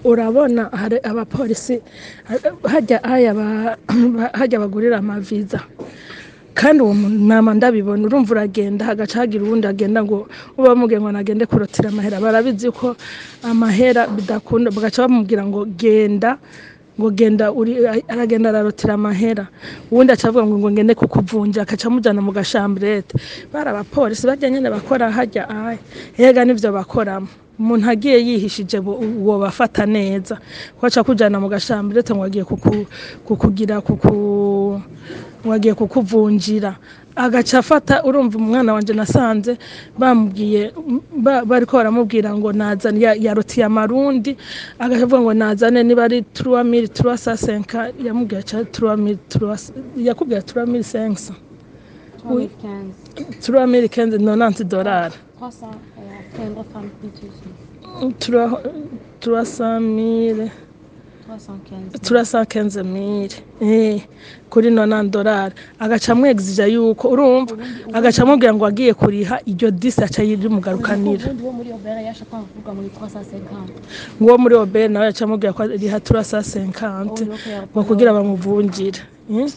urabona hari abapolisi hajya haya ba- hajya bagurira amaviza kandi uwo mama ndabibona urumva uragenda hagaca hagira uwundi agenda ngo uba bamubwiye ngo nagende kurotira amahera barabizi ko amahera bidakunda bagaca bamubwira ngo genda ngo genda uri aragenda ararotira amahera uwundi aca avuga ngo ngo ngende kukuvunja akaca amujyana mu gashamburete bari abapolisi bajya nyine bakora hajya aya ega nivyo bakoramo umuntu agiye yihishije bo- uwo bafata neza ko aca kujyana mu gashamburete ngo agiye kuku- kukugira kuku ngo agiye kukuvunjira agaca afata urumva umwana wanje nasanze bamubwiye ba- bariko baramubwira ngo nazane ya- yarotiye amarundi agaca avuga ngo nazane niba ari 3305 yamubwiye ca 3300 yakubwiye 3500 Oui. 315 3015 dolari 300 euh, 358 300 315 315 mille eh kuri 90 dolari agaca amwegizija yuko urumva agaca amubwira ngo agiye kuriha iryo disi aca yirimugarukanira ubundi wo muri obera yashaka kuvuga muri 350 nguwo muri obere nawe yaca amubwira ko ariha 350 ngo kugira bamuvungire Mm.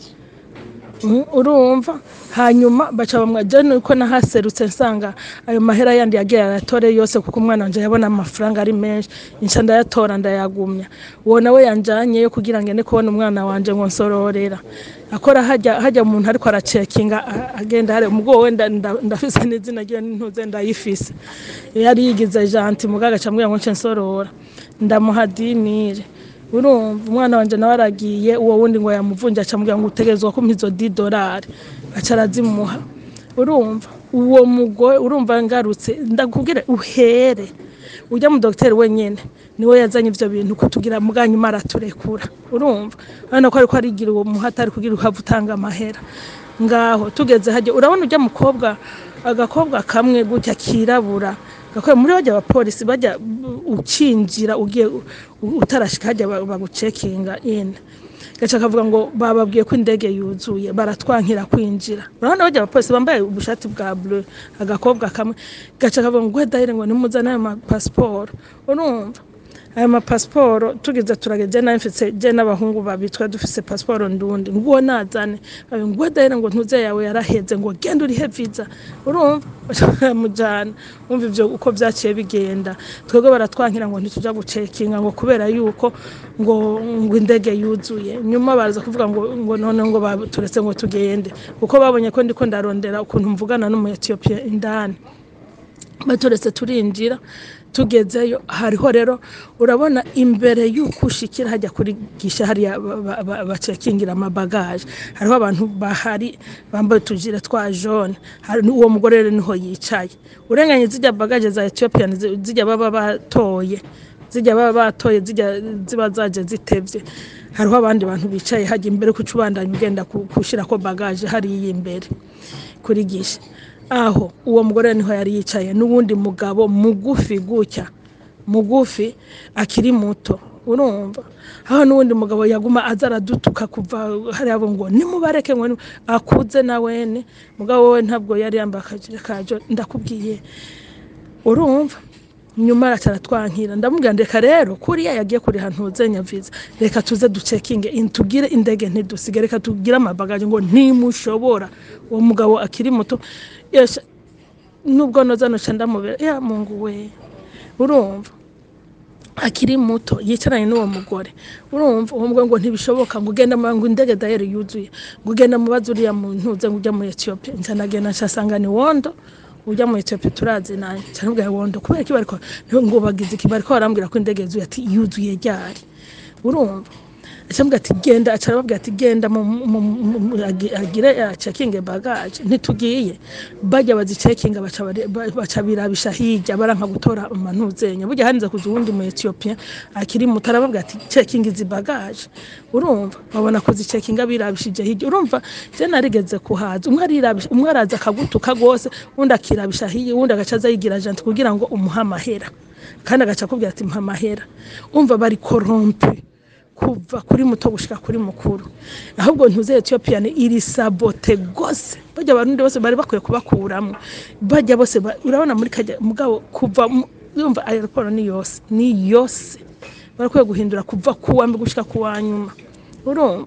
Mm, urumva hanyuma baca bamwaje nuko nahaserutse nsanga ayo mahera yandi yagiye ayatore yose kuko umwana wanje yabona amafaranga ari menshi inca ndayatora ndayagumya uwo nawe yanjanyeyo kugira ngende kubona umwana wanje ngo nsororera akora hajya hajya umuntu ariko aracekinga a- agenda hari umugabo we nda- nda- ndafise n'izina ryiwe ntuze ndayifise yari yigize janti mugaga acambwira ngo nce nsorora ndamuha dimire urumva umwana wanje nawe aragiye uwo wundi ngo yamuvunja acamubwira ngo utegerezwa kumpa izo di dolari aca arazimuha urumva uwo mugore urumva ngarutse ndakubwire uhere ujya mu dogiteri wenyine niwe yazanye ivyo bintu kutugira muganyuma araturekura urumva urabona ko ariko arigira uwo muhatari kugira uhava utanga amahera ngaho tugeze hajya urabona ujya mukobwa agakobwa kamwe gutya kirabura gakora muri bajya abapolisi bajya uh, ucinjira ugiye u- utarashika hajya ba- bagucekinga in gaca kavuga ngo bababwiye ko indege yuzuye baratwankira kwinjira urabona bajya abapolisi bambaye ubushati bwa bleu agakobwa kamwe gaca kavuga ngo dahire ngo nimuzane ayo mapasiporo urumva aya mapasiporo tugize turageze nawe mfise je n'abahungu babitwa dufise pasiporo ndundi nguwo nazane babe ngo dahera ngo ntuze yawe yaraheze ngo genda urihe visa urumva mujana umva ivyo uko vyaciye bigenda twebwe baratwankira ngo ntituja gucekinga ngo kubera yuko ngo ngo indege yuzuye nyuma baraza kuvuga ngo ngo none ngo baturetse ngo tugende kuko babonye ko ndiko ndarondera ukuntu mvugana n'umu Ethiopia indani baturetse turinjira tugezeyo hariho rero urabona imbere y'uko ushikira hajya kurigisha hariya ba- ba- bacekingira amabagaje hariho abantu bahari bambaye utujire twa jone hari uwo mugore rero niho yicaye urenganye zijya bagaje za ethiopian zi- zijya baba batoye zijya baba batoye zijya ziba zaje zitevye hariho abandi bantu bicaye hajya imbere kuca ubandanya ugenda ku- gushirako bagaje hariya imbere kurigisha aho uwo mugore niho yari yicaye n'uwundi mugabo mugufi gutya mugufi akiri muto urumva aho n'uwundi mugabo yaguma aza aradutuka kuva hariya abo ngo nimubareke ngo ni- akuze na wene mugabo we ntabwo yari yambaye akajire kajo ndakubwiye urumva nyuma araca aratwankira ndamubwira ndeka rero kuriya yagiye kuriha ntuzenya viza reka tuze ducekinge in- tugire indege ntidusige reka tugire amabagaje ngo ntimushobora uwo mugabo akiri muto yesha nubwo noza noca ndamubera ya mungu we urumva akiri muto yicaranye n'uwo mugore urumva uwo mugore ngo ntibishoboka ngo ugenda mu ngo indege dayeri yuzuye ngo ugenda mubaze uriya muntu uze ngo ujya muri Ethiopia nca nagenda nca asanga ni wondo ujya muri Ethiopia turazi naye nca nubwira wondo kubera iki bariko ngo bagize iki bariko barambwira ko indege yuzuye ati yuzuye ryari urumva acambwira ati genda aca arababwira ati genda mu- mu- mu- mu- agi- agire cekinge bagaje ntitugiye bajya bazicekinga baca bari- ba- baca birabisha hirya baranka gutora amanuzenya burya hanize kuza uwundi mu Ethiopia akiri muto arababwira ati cekinga izi bagaje urumva babona kuzicekinga birabishije hirya urumva je narigeze kuhaza umwe arirabisha umwe araza akagutuka gose undi akirabisha hirya uwundi agaca aza yigira janti kugira ngo umuhe amahera kandi agaca akubwira ati mpa amahera umva bari korompe kuva kuri muto gushika kuri mukuru ahubwo ntuze Ethiopia ni iri sabote gose bajya abarundi bose bari bakwiye kubakuramwo bajya bose ba- urabona muri kajya mugabo kuva mu- yumva aeroport ni yose ni yose barakwiye guhindura kuva ku wa mbere gushika ku wa nyuma urumva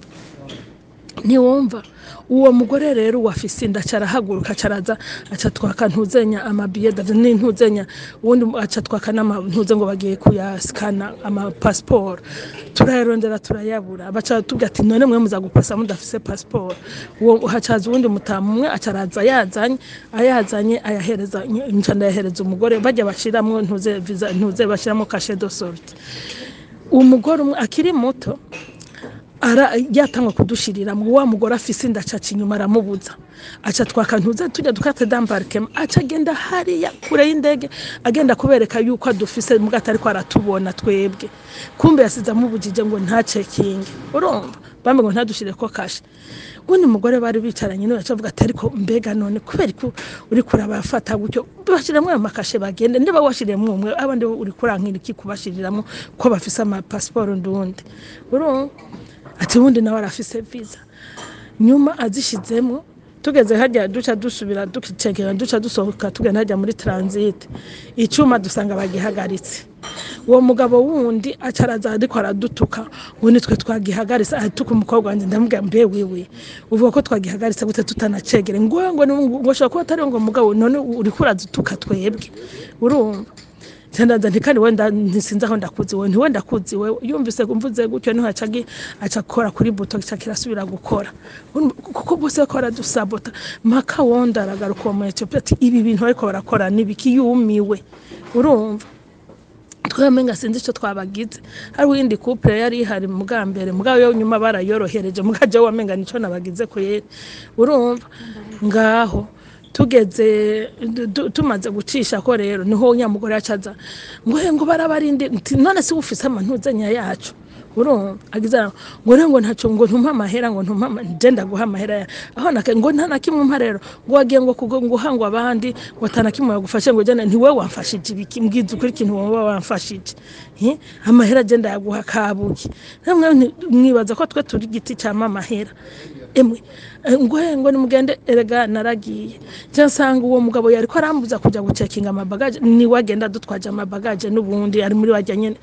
ntiwumva uwo mugore rero wafise inda carahaguruka acaraza aca twaka ntuzenya amabiye davyo n'intuzenya ubundi aca twaka n'amantuze ngo bagiye kuyasikana amapasiporo turayarondera turayabura baca tubwira ati none mwe muza gupasa mudafise pasiporo uwo hacaza uwundi mutamu umwe acaraza yazanye ayazanye ayahereza nca ndayahereza umugore bajya bashiramwo ntuze visa ntuze bashiramwo kashe de sorte umugore umwe akiri muto ara yatangwa kudushirira mu wa mugore afise inda acaca inyuma aramubuza aca twaka ntuze tujya dukate dambarkema aca agenda hariya kure y'indege agenda kubereka yuko adufise muga atariko aratubona twebwe kumbe yasize amubujije ngo ntacekinge urumva bambe ngo ntadushireko kashe ubundi mugore bari bicaranye niwe acavuga ati ariko mbega none kubera ko uri kurabafata gutyo bashiramwo ayo makashe bagende niba washiriyemwo umwe abandi uri kurankira iki kubashiriramwo ko bafise amapasiporo ndundi urumva ati ubundi nawe arafise visa nyuma azishizemo tugeze harya duca dusubira dukicekera duca dusohoka tugenda harya muri transit icuma dusanga bagihagaritse uwo mugabo wundi acaraza ariko aradutuka ngo nitwe twagihagaritse aratuka umukobwa wanjye ndamubwira mbe wiwe uvuga ko twagihagaritse gute tutanacegere ngo ngo ngo shobora kuba atari ngo mugabo none uriko uradutuka twebwe urumva ndanza nti kandi wenda ntisinzi aho ndakuzi wewe ntiwe ndakuzi wewe yumvise mvuze gutyo niho acagi acakora kuri buto gica kirasubira gukora kuko bose ko baradusabota maka wonda aragaruka uwo mu Ethiopia ati ibi bintu bariko barakora nibiki yumiwe urumva twamenga sinzi ico twabagize hari windi couple yari ihari muga mbere mugabo yo nyuma barayorohereje mugaje wamenga nico nabagize ko yeri urumva ngaho tugeze tumaze gucisha ko rero niho nyamugore yacaza ngo he ngo barabarinde none si ufise amantuzanya yacu urumva agize ngo rero ngo ntaco ngo ntumpa amahera ngo ntumpa nje ndaguha amahera aho nake ngo nta na kimwe umpa rero ngo wagiye ngo ngo hangwa abandi ngo atana kimwe yagufashe ngo jana ntiwe wamfashije ibiki mbwiza ukuri ikintu wowe wamfashije amahera je ndayaguha kabuki namwe mwibaza ko twe turi igiti cyama amahera emwe ngo ngo nimugende erega naragiye cyangwa nsanga uwo mugabo yariko arambuza kujya gucekinga amabagaje niwe agenda dutwaje amabagaje n'ubundi ari muri wajya nyene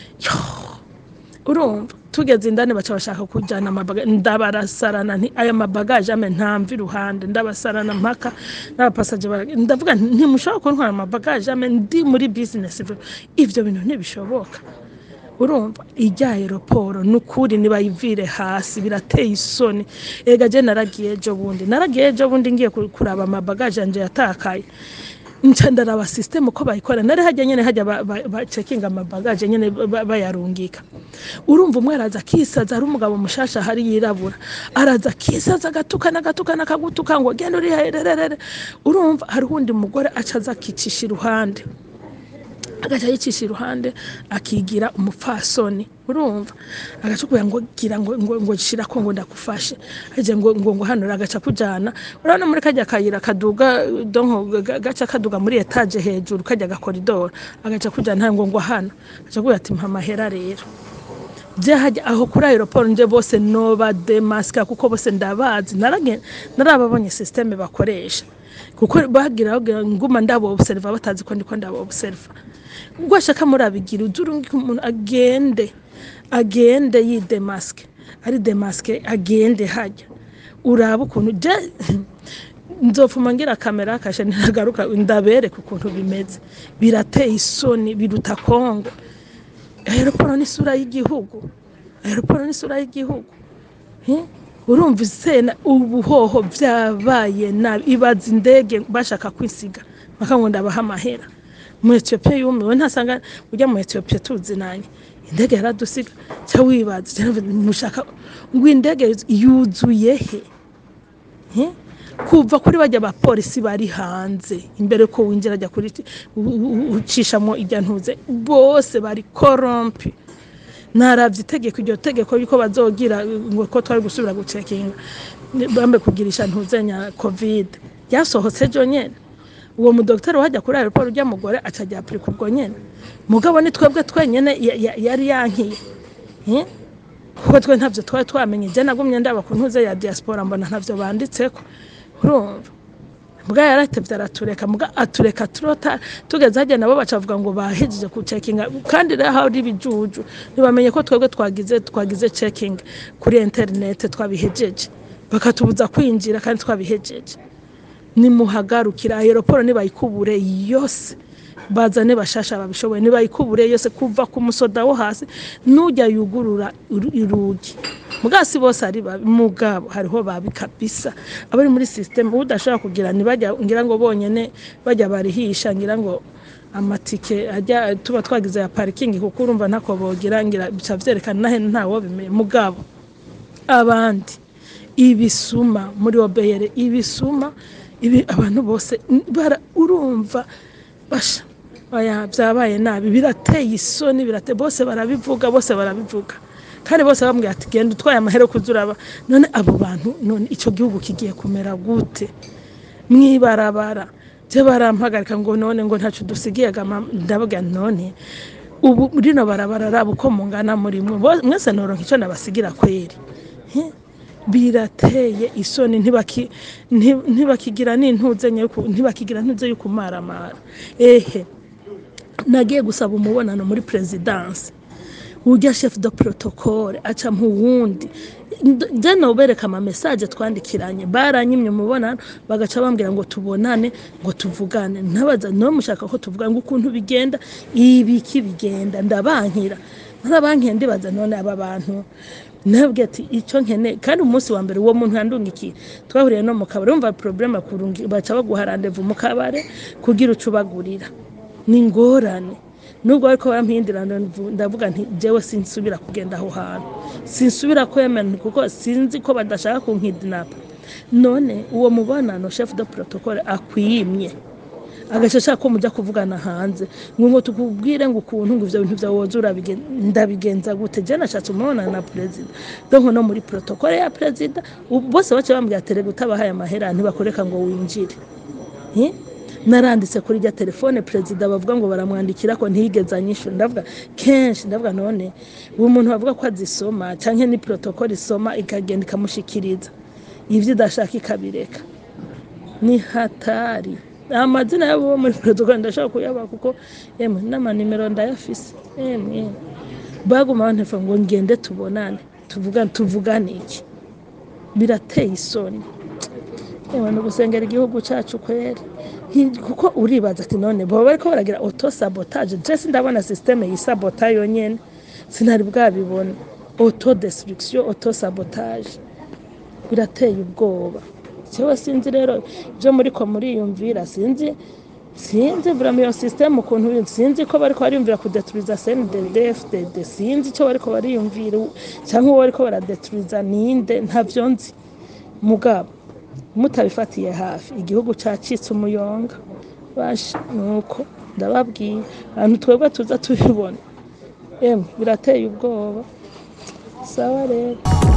urumva tugeze indani baca bashaka kujyana amabagaje ndabarasarana nti aya mabagaje ame ntamva iruhande ndabasarana mpaka n'abapasaje ndavuga ntimushobora kuntwara amabagaje ame ndi muri business ivyo bintu ntibishoboka urumva ijya aeroporo nukuri nibayivire hasi birateye isoni ega je naragiye ejo bundi naragiye ejo bundi ngiye kuraba amabagaje yanje yatakaye nca ndaraba system uko bayikora nari hajya nyene hajya bacekinga amabagaje nyene bayarungika urumva umwe araza akisaza ari umugabo mushasha hari yirabura araza akisaza agatukana agatukana akagutuka ngo genda uri hererere urumva hari uwundi mugore acaza akicisha iruhande agaca yicisha iruhande akigira umupfasoni urumva agaca kubera ngo gira ngo ngo ngo shira ko ngo ndakufashe aje ngo ngo ngo hano agaca kujana urabona muri kajya kayira kaduga donko gaca kaduga muri etage hejuru kajya gakoridoro agaca kujana ngo ngo hano agaca kubera ati mpa mahera rero je hajya aho kuri aeroport nje bose noba demaska kuko bose ndabazi narage narababonye systeme bakoresha kuko bagira nguma ndabo observa batazi ko ndiko ndabo observa gwashaka murabigira uzurungika umuntu agende agende yidemaske ari demaske agende hajya uraba ukuntu je nzopfuma ngira kamera kashe ntagaruka ndabereka ukuntu bimeze birateye isoni biruta kongo aeroporo ni isura y'igihugu aeroporo ni isura y'igihugu urumva isena ubuhoho byabaye nabi ibaza indege bashaka kwisiga bakango ndabaha amahera mu Ethiopia yumiwe ntasanga ujya mu Ethiopia tuzinanye indege yaradusiga cya wibaza mushaka ngo indege yuzuye he kuva kuri bajya abapolisi bari hanze imbere ko winjira ajya kuri ucishamo ijya ntuze bose bari korompi naravye itegeko iryo tegeko yuko bazogira ngo ko twari gusubira gucekinga bambe kugirisha ntuzenya covid ryasohotse ejo nyene uwo mudokiteri wajya kuri aeroport ujya mugore acajya apurika ubwo nyene mugabo ni twebwe twenyene yari yankiye kuko twe ntavyo twari twamenye je nagumye ndaba ku ntuze ya diaspora mbona ntavyo banditseko urumva mbwa yaratevye aratureka mbwa atureka turota tugeze hajya nabo bacavuga ngo bahejeje ku cekinga kandi rero hari ibijuju ntibamenye ko twebwe twagize twagize ceking kuri internet twabihejeje bakatubuza kwinjira kandi twabihejeje nimuhagarukira aeroporo nibayikubure yose bazane bashasha babishoboye nibayikubure yose kuva ku musoda wo hasi nujya yugurura uru- urugi mugasi bose ari babi mugabo hariho babi kabisa abari muri system udashaka kugira ntibajya ngira ngo bonyene bajya barihisha ngira ngo amatike ajya tuba twagize ya parking kuko urumva ntako bogira ngira bica vyerekana nahe ntawo bimenye mugabo abandi ibisuma muri obeyere ibisuma ibi abantu bose n- bara urumva basha oya byabaye nabi birateye isoni birateye bose barabivuga bose barabivuga kandi bose bambwira ati genda utwaye amahera kuzuraba none abo bantu none icyo gihugu kigiye kumera gute mwibarabara byo barampagarika ngo none ngo ntacu dusigiye gama ndavuga none ubu rino barabara raba uko mungana muri mwe Bo- mwese noronka icyo nabasigira kweri He? birateye isoni ntibaki- nti- ntibakigira n'intuze nyuku- ntibakigira ntuze yo kumaramara ehe nagiye gusaba umubonano muri perezidansi ujya chef de protocole aca mu wundi je nobereka ama message twandikiranye baranyimye umubonano bagaca bambwira ngo tubonane ngo tuvugane ntabaza no mushaka ko tuvuga ngo ukuntu bigenda ibiki bigenda ndabankira narabankiye ndibaza none aba bantu nabwe ati icyo nkene kandi umunsi wa mbere uwo muntu yandungikiye twahuriye no mu kabari umva problème kurungi baca baguha rendez-vous mu kabare kugira ucubagurira ni ingorane nubwo ariko barampindira ndavuga nti jewe sinsubira kugenda aho hantu sinsubira kwemera kuko sinzi ko badashaka kunkidinapa none uwo mubonano chef de protocole akwimye agace ashaka ko mujya kuvugana hanze ngo ngo tukubwire ngo ukuntu ngo ivyo bintu vyawe woza urabigen- ndabigenza gute je nashatse umubonano na perezida donc no muri protocole ya perezida ubu bose bace bambwira tere gutabahaye amahera ntibakoreka ngo winjire Eh? naranditse kuri rya telefone perezida bavuga ngo baramwandikira ko ntiyigeze anyishura ndavuga kenshi ndavuga none uwo muntu bavuga ko azisoma cyangwa ni protocole isoma ikagenda ikamushikiriza ibyo idashaka ikabireka ni hatari amazina yabo bo muri protocole ndashaka kuyaba kuko emwe n'amanimero ndayafise emwe emwe. baguma bantefa ngo ngende tubonane tuvugane tuvugane iki birateye isoni yewe ni ugusengera igihugu cyacu kweri Hi- kuko uribaza ati none baba bariko baragira auto sabotage je sindabona systeme yisabota yonyene sinari bwabibona auto destruction auto sabotage birateye ubwoba jewe sinzi rero ibyo muriko muriyumvira sinzi sinzi vraiment iyo systeme ukuntu iri- sinzi ko bariko bariyumvira kudeturiza CNDD FDD sinzi icyo bariko bariyumvira cyangwa uwo bariko baradeturiza ninde ntavyo nzi mugabo mutabifatiye hafi igihugu cacitse umuyonga basha nuko ndababwiye abantu twebwe tuza tubibona emwe birateye ubwoba sawa rero